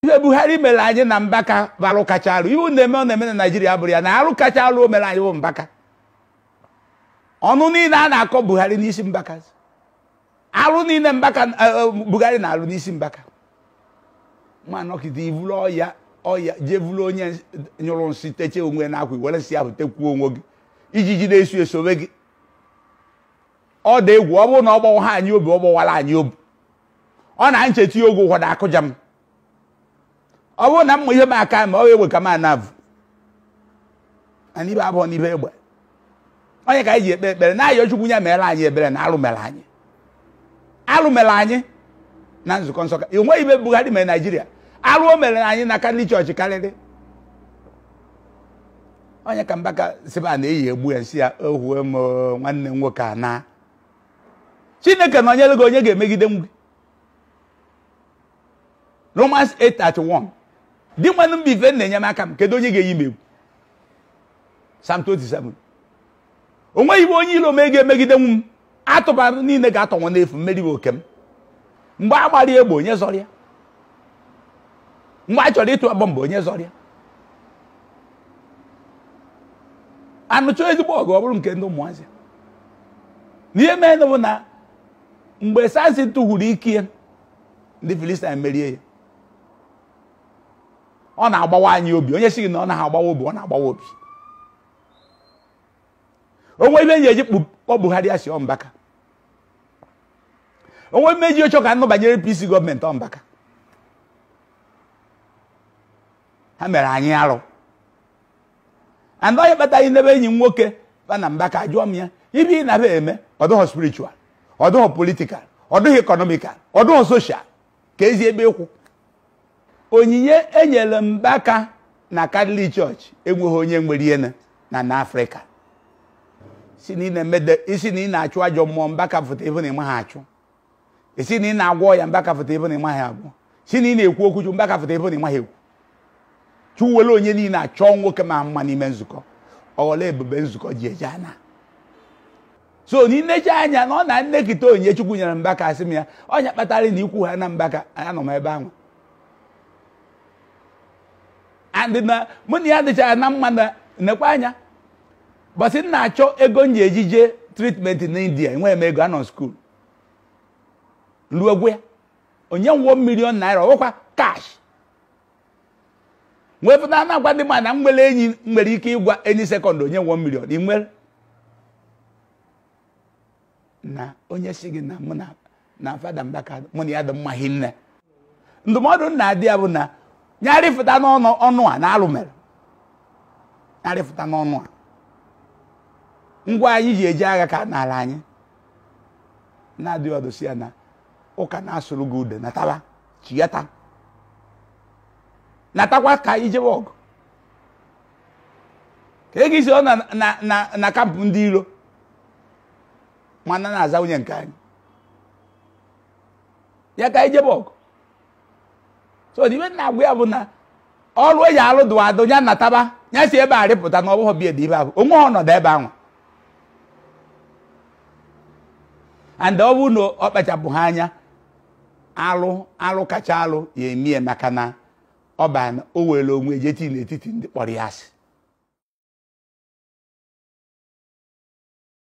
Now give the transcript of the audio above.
ife buhari mere anyị na mbaka bụ alụ kacha alụ iwu na-eme ọ na-eme na naijiria bụrụ ya na alụ kacha alụ o mere anyị bụ mbaka ọnụ niile a na-akọ buhari n'isi mbaka alụ niile mbaka eh, eh, buhari na-alụ n'isi mbaka nwa nọkịta ivulu ọya ọya jee vulu onye nyụrụ nsị techie onwe na akwa were nsị ahụ tekwuo onwe gị ijiji na-eso esobe gị ọ dị egwu ọ bụrụ na ọ gbawa ha anyị obi ọ gbawara anyị obi ọ na ncheta oge ụfọdụ akụja m ọ bụrụ na mma ihe m aka ma ọ egbe ka m anavụ anyị ibe abụọ n'ibe egbe onye ka anyị ji ekpe ekpere na ayọ chukwu nye mere anyị ebere na alụ mere anyị alụ mere anyị na nzukọ nsọ ka enweghị ibe Buhari mere Naijiria alụ o mere anyị na Katọlik chọọchị karịrị onye ka mbaka siba na-eyi egbu ya nsị ya ohuo m o, nwanne m nwoke a na Chineke na onyere gị onye ga-emegide m gị Romans 8:31 di nwanne m bụ ife na-enye m aka m kedu onye ga-eyi m egwu Psalm 27 o nweghị ibe onye iro mee ga-emegide m atụbara niile ga-atọnwụ n'efu mmeri bụ oke m mgbe a gbara egbe onye zọrọ ya mgbe a chọrọ ịtụ bọmbụ onye zọrọ ya anụchọ ezigbo ọgụ ọ bụrụ nke ndị ụmụazị n'ihe mee bụ na mgbe Samson tụhuru ike ya ndị Filistin merie ya ọ na-agbawa anyị obi onye sị gị na ọ naghị agbawa obi ọ na-agbawa obi onwe ibe nji eji kpọ Buhari asị ọmbaka onwe mmeji ocho ka nnụ banyere APC gọọmenti ọmbaka ha mere anyị arụ and onye kpataghị n'ebe enyi m nwoke ba na mbaka jụọ m ya ibe ị na-aba eme ọdụghọ spiritual ọdụghọ political ọdụghọ economical ọdụghọ social ka ezi ebe ịkwụ onyinye enyere mbaka na Catholic Church enweghị onye nwere ihe na na Afrịka isi na ị na-emede isi na ị na-achụ ajọ mmụọ mbaka foto ebe na ịmaghị achụ isi na ị na-agwọ ya mbaka foto ebe na ịmaghị agwọ si na ị na-ekwu okwu chukwu mbaka foto ebe na ịmaghị ekwu chụwere onye niile achọọ nwoke ma mma n'ime nzukọ ọghọla ebube nzukọ ji eje ana so n'inecha anya na ọ na nnekịta onyinye chukwu nyere mbaka asị m ya ọnya kpatara na ikwu ha na mbaka anọ m ebe ahụ and na mụ na ya dịchara na mma na nekwa anya bọsị m na-achọ ego m ji ejije tritment na india enweghị m ego anọ skuul ruo gwe ya onye nwụọ milion naira ọwụkwa kash nwee pụta na-agwa ndị mmadụ na m nwere enyi m nwere ike ịgwa enyi sekọnd onye nwụọ milion ị nwere na onye si gị na mụ na na fada mbaka mụ na ya dị mma hinne ndụmọdụ m na-adị ya bụ na nyarịfụta n'ọnụ ọnụ a na alụ mere nyarịfụta n'ọnụ a ngwa anyị ji eje agha ka n'ala anyị na-adịghị ọdụ si ya na ụka na-asụrụ gị ude nataba chiyata natakwa ka anyị jebe ọgụ ka ego isi ọ na na na na kampụ ndị iro mana na-aza nwunye nke anyị ya ka anyị jebe ọgụ so ibe na-agwa ya bụ na ọrụ eji alụ dụ adụ ya nataba ya si ebe a rịpụta na ọ bụghị bie dị ibe ahụ onwe ha ọnọdụ ebe ahụ and ọ bụrụ na ọ kpachapụ ha anya alụ alụ kacha alụ ya emie maka na ọ ba o were onwe jeti n'etiti ndị kpọrọ ya asị